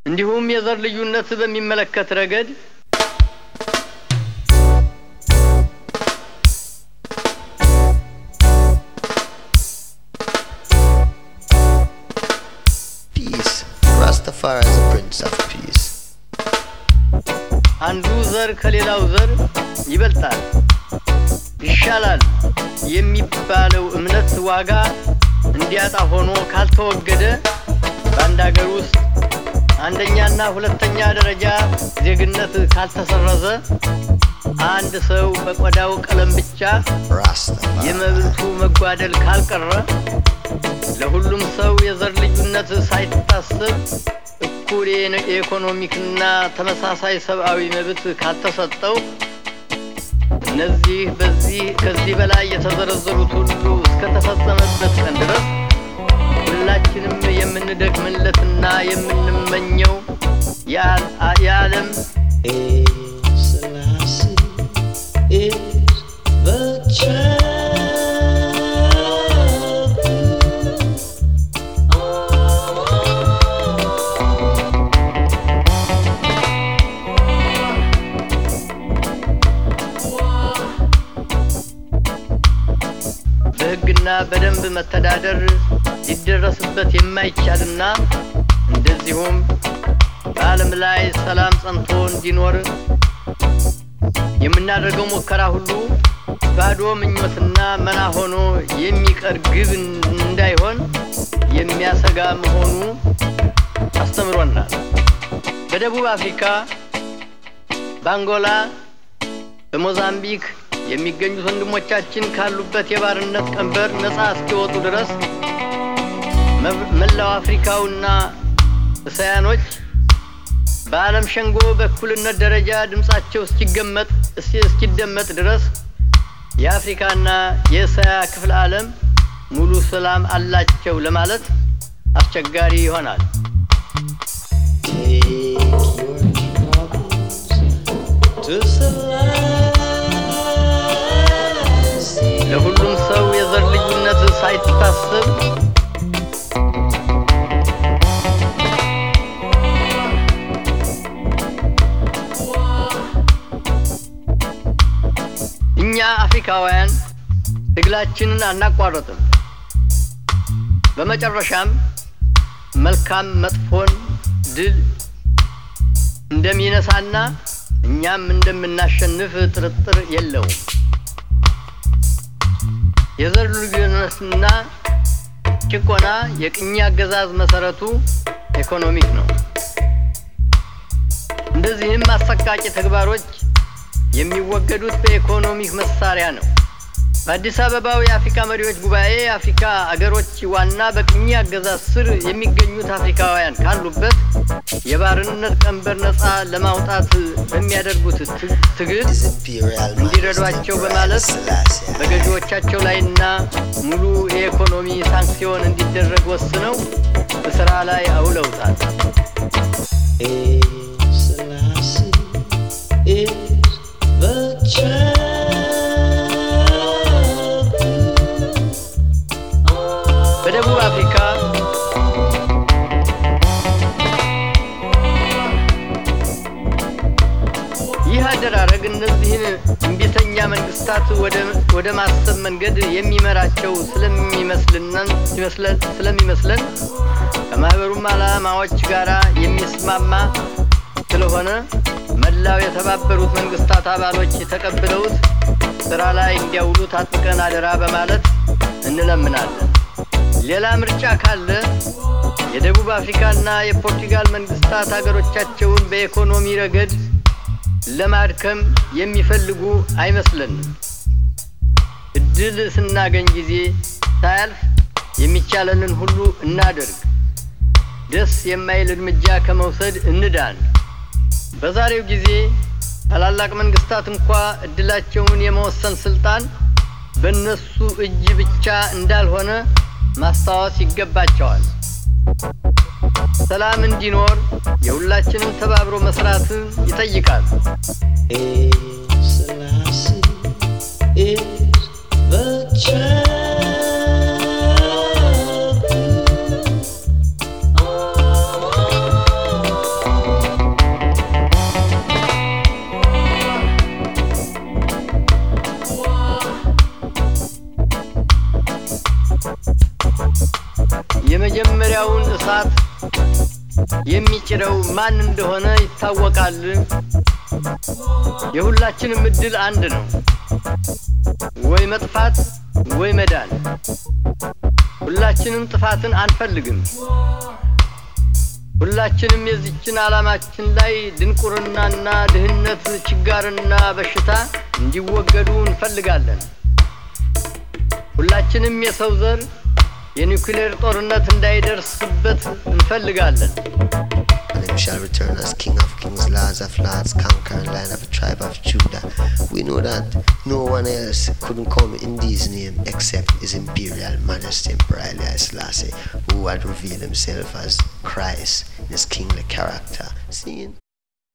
እንዲሁም የዘር ልዩነት በሚመለከት ረገድ Peace. Rastafari is a prince of peace. አንዱ ዘር ከሌላው ዘር ይበልጣል፣ ይሻላል የሚባለው እምነት ዋጋ እንዲያጣ ሆኖ ካልተወገደ በአንድ አገር ውስጥ አንደኛና ሁለተኛ ደረጃ ዜግነት ካልተሰረዘ አንድ ሰው በቆዳው ቀለም ብቻ Rastafari. የመብቱ መጓደል ካልቀረ ለሁሉም ሰው የዘር ልዩነት ሳይታሰብ እኩል የነ- የኢኮኖሚክና ተመሳሳይ ሰብአዊ መብት ካልተሰጠው እነዚህ በዚህ ከዚህ በላይ የተዘረዘሩት ሁሉ እስከተፈጸመበት ቀን ድረስ ሁላችንም የምንደክምለትና የምንመኘው የዓል- የዓለም Selassie is the champion. በሕግና በደንብ መተዳደር ሊደረስበት የማይቻልና እንደዚሁም በዓለም ላይ ሰላም ጸንቶ እንዲኖር የምናደርገው ሙከራ ሁሉ ባዶ ምኞትና መና ሆኖ የሚቀር ግብ እንዳይሆን የሚያሰጋ መሆኑ አስተምሮናል። በደቡብ አፍሪካ፣ በአንጎላ፣ በሞዛምቢክ የሚገኙት ወንድሞቻችን ካሉበት የባርነት ቀንበር ነፃ እስኪወጡ ድረስ መብ- መላው አፍሪካውና እስያኖች በዓለም ሸንጎ በእኩልነት ደረጃ ድምፃቸው እስኪገመጥ እስኪ- እስኪደመጥ ድረስ የአፍሪካና የእስያ ክፍለ ዓለም ሙሉ ሰላም አላቸው ለማለት አስቸጋሪ ይሆናል። Take your troubles to Selassie. ለሁሉም ሰው የዘር ልዩነት ሳይታሰብ እኛ አፍሪካውያን ትግላችንን አናቋረጥም። በመጨረሻም መልካም መጥፎን ድል እንደሚነሳና እኛም እንደምናሸንፍ ጥርጥር የለውም። የዘር ልዩነትና ጭቆና የቅኝ አገዛዝ መሰረቱ ኢኮኖሚክ ነው። እንደዚህም አሰቃቂ ተግባሮች የሚወገዱት በኢኮኖሚክ መሳሪያ ነው። በአዲስ አበባው የአፍሪካ መሪዎች ጉባኤ የአፍሪካ አገሮች ዋና በቅኝ አገዛዝ ስር የሚገኙት አፍሪካውያን ካሉበት የባርነት ቀንበር ነፃ ለማውጣት በሚያደርጉት ት- ትግል His Imperial እንዲረዷቸው Majesty በማለት Selassie. በገዢዎቻቸው ላይና ሙሉ የኢኮኖሚ ሳንክሲዮን እንዲደረግ ወስነው በስራ ላይ አውለውታል። Hail Selassie is the champion. በደቡብ አፍሪካ ይህ አደራረግ እነዚህን እምቢተኛ መንግስታት ወደ- ወደ ማሰብ መንገድ የሚመራቸው ስለሚመስልነን- ሲመስለን- ስለሚመስለን ከማህበሩም ዓላማዎች ጋር የሚስማማ ስለሆነ መላው የተባበሩት መንግስታት አባሎች ተቀብለውት ስራ ላይ እንዲያውሉት አጥብቀን አደራ በማለት እንለምናለን። ሌላ ምርጫ ካለ የደቡብ አፍሪካና የፖርቱጋል መንግስታት ሀገሮቻቸውን በኢኮኖሚ ረገድ ለማድከም የሚፈልጉ አይመስለንም። እድል ስናገኝ ጊዜ ሳያልፍ የሚቻለንን ሁሉ እናደርግ። ደስ የማይል እርምጃ ከመውሰድ እንዳን። በዛሬው ጊዜ ታላላቅ መንግስታት እንኳ እድላቸውን የመወሰን ስልጣን በእነሱ እጅ ብቻ እንዳልሆነ ማስታወስ ይገባቸዋል። ሰላም እንዲኖር የሁላችንም ተባብሮ መስራትን ይጠይቃል። Hail Selassie is the champion. የሚጭረው ማን እንደሆነ ይታወቃል። የሁላችንም እድል አንድ ነው፣ ወይ መጥፋት ወይ መዳን። ሁላችንም ጥፋትን አንፈልግም። ሁላችንም የዚችን ዓላማችን ላይ ድንቁርናና ድህነት፣ ችጋርና በሽታ እንዲወገዱ እንፈልጋለን። ሁላችንም የሰው ዘር የኒውክሌር ጦርነት እንዳይደርስበት እንፈልጋለን። And him shall return as King of kings, Lords of lords, conquering lion of a tribe of Judah. We know that no one else couldn't come in these name except His Imperial Majesty Emperor Haile Selassie, who had revealed himself as Christ in his kingly character. Seeing